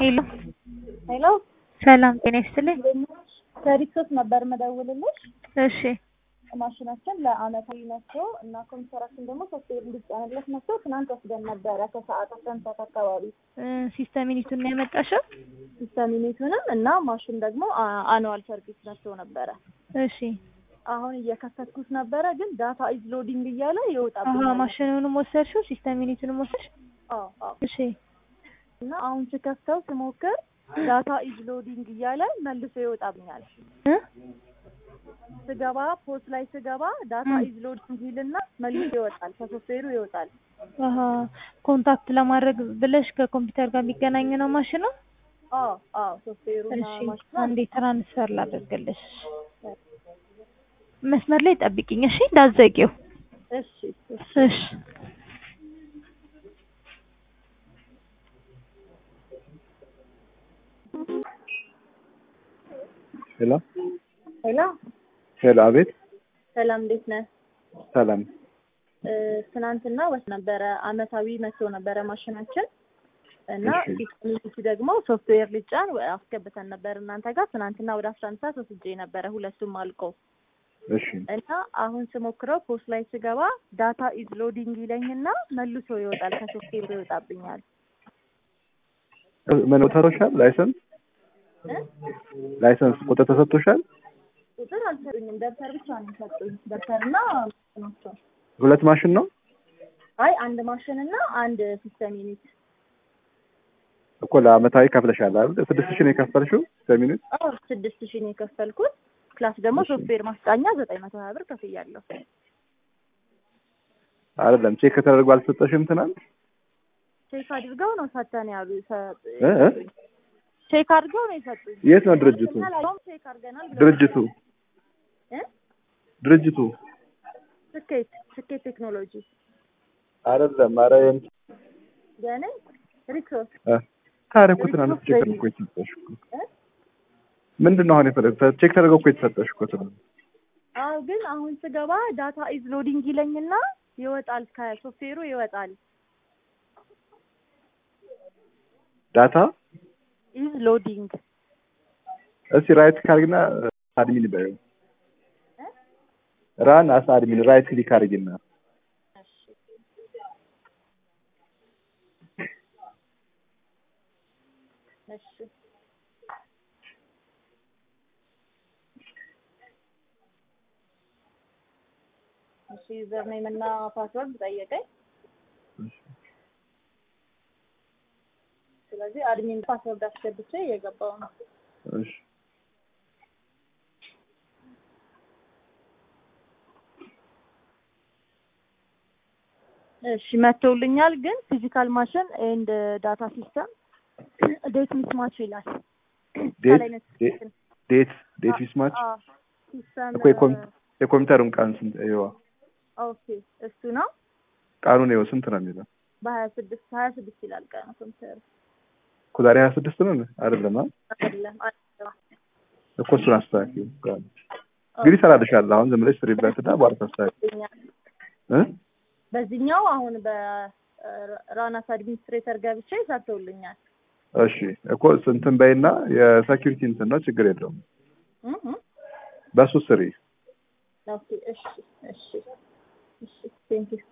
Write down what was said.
ሄሎ ሄሎ ሰላም ጤና ይስጥልኝ። ከሪክሶስ ነበር መደውልልሽ። እሺ ማሽናችን ለአመታዊ መጥቶ እና ኮምፒውተራችን ደግሞ ሶፍትዌር እንዲጫንለት መጥቶ ትናንት ወስደን ነበረ ከሰዓት አስራ አንድ ሰዓት አካባቢ እ ሲስተም ዩኒቱን ነው ያመጣሽው? ሲስተም ዩኒቱንም እና ማሽን ደግሞ አኑዋል ሰርቪስ መጥቶ ነበረ። እሺ አሁን እየከፈትኩት ነበረ፣ ግን ዳታ ኢዝ ሎዲንግ እያለ አሀ ይወጣብኛል። ማሽኑንም ወሰድሽው ሲስተም ዩኒቱንም ወሰድሽ? አዎ አዎ። እሺ እና አሁን ስከፍተው ስሞክር ዳታ ኢዝ ሎዲንግ እያለ መልሶ ይወጣብኛል። እ ስገባ ፖስት ላይ ስገባ ዳታ ም። ኢዝ ሎዲንግ ይልና መልሶ ይወጣል፣ ከሶፍትዌሩ ይወጣል። አሀ ኮንታክት ለማድረግ ብለሽ ከኮምፒውተር ጋር የሚገናኝ ነው ማሽኑ? አዎ አዎ። ሶፍትዌሩና እሺ ማሽኑ አንዴ ትራንስፈር ላደርግልሽ። መስመር ላይ ጠብቂኝ እሺ፣ እንዳትዘጊው። እሺ እሺ። እሺ ሄሎ ሄሎ ሄሎ፣ አቤት። ሰላም፣ እንዴት ነህ? ሰላም። እ፣ ትናንትና ወስ ነበረ አመታዊ መጥቶ ነበረ ማሽናችን እና እሺ። ዲስሚኒቲ ደግሞ ሶፍትዌር ልጫን ወ- አስገብተን ነበር እናንተ ጋር ትናንትና ወደ አስራ አንድ ሰዓት ወስጄ ነበረ ሁለቱም አልቆ እሺ እና አሁን ስሞክረው ፖስት ላይ ስገባ ዳታ ኢዝ ሎዲንግ ይለኝና መልሶ ይወጣል ከሶፍትዌሩ ይወጣብኛል ምን ተሮሻል? ላይሰንስ እ? ላይሰንስ ቁጥር ተሰጥቶሻል? ቁጥር አልሰጡኝም ደብተር ብቻ ነው የሰጡኝ ደብተርና ናቸው ሁለት ማሽን ነው አይ አንድ ማሽን እና አንድ ሲስተም ዩኒት እኮ ለአመታዊ ከፍለሻል አይደል? ስድስት ሺህ ነው የከፈልሽው ሰሚኑት። አዎ ስድስት ሺህ ነው የከፈልኩት ፕላስ ደግሞ እሺ። ሶፍትዌር ማስጫኛ ዘጠኝ መቶ ሀያ ብር ከፍያለሁ አይደለም ቼክ ተደርጎ አልተሰጠሽም ትናንት? ቼክ አድርገው ነው ሰተን ያሉ ሰ- እ እ? ቼክ አድርገው ነው የሰጡኝ የት ነው ድርጅቱ? አሁን ቼክ አድርገናል ብለው ድርጅቱ እ? ድርጅቱ ስኬት ስኬት ቴክኖሎጂ አይደለም። ኧረ የእንት- ገኔ ሪክሶስ እ ታዲያ እኮ ትናንት ቼክ ተደርጎ እኮ የተሰጠሽ እኮ ምንድን ነው አሁን የፈለግሽው? ቼክ ተደርጎ እኮ የተሰጠሽ እኮ ትናንት። አዎ ግን አሁን ስገባ ዳታ ኢዝ ሎዲንግ ይለኝና ይወጣል ከሶፍትዌሩ ይወጣል ዳታ ኢዝ ሎዲንግ እስቲ ራይት ካርግና አድሚን በይው። ራን አስ አድሚን ራይት ክሊክ አድርጊና እሺ እሺ ዩዘር ኔም እና ፓስወርድ ጠየቀኝ ስለዚህ አድሚን ፓስወርድ አስገብቼ እየገባው ነው እሺ እሺ መጥቶልኛል ግን ፊዚካል ማሽን ኤንድ ዳታ ሲስተም ዴት ሚስማች ይላል ዴት ከላይ ነው ዴት ሲስተም ዴት ዴት ሚስማች አዎ ሲስተም እኮ የኮም- የኮምፒውተሩን ቀን ስንት ይዋ ኦኬ እሱ ነው ቀኑን ይኸው ስንት ነው የሚለው በሀያ ስድስት ሀያ ስድስት ይላል ቀኑ ኮምፒውተር እኮ ዛሬ ሀያ ስድስት ነው አይደለም አ? አይደለም አይደለም እኮ እሱን አስተካክዪው ቀኑ እንግዲህ እሰራልሻለሁ አሁን ዝም ብለሽ ስሪበት እና በኋላ ታስተካክዪው እ በዚህኛው አሁን በራናስ አድሚኒስትሬተር ገብቼ ሰርተውልኛል እሺ እኮ እንትን በይና የሴኪሪቲ እንትን ነው ችግር የለውም እ እ በሱ ስሪ ኦኬ እሺ እሺ እሺ ቴንኪው